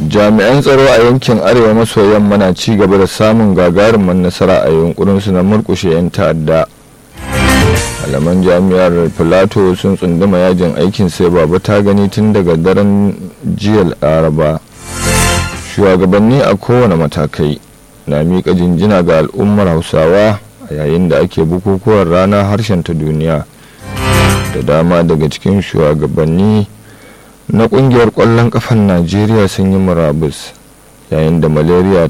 jami'an tsaro a yankin arewa maso yamma na ci gaba da samun gagarumin nasara a yunkurinsu na murkushe 'yan ta'adda malaman jami'ar filato sun tsunduma yajin aikin sai babu ta gani tun daga daren jiya laraba shugabanni a kowane matakai na miƙa jinjina ga al'ummar hausawa a yayin da ake bukukuwan ranar harshen ta duniya da dama daga cikin shugabanni na kungiyar ƙwallon ƙafan najeriya sun yi murabus yayin da malaria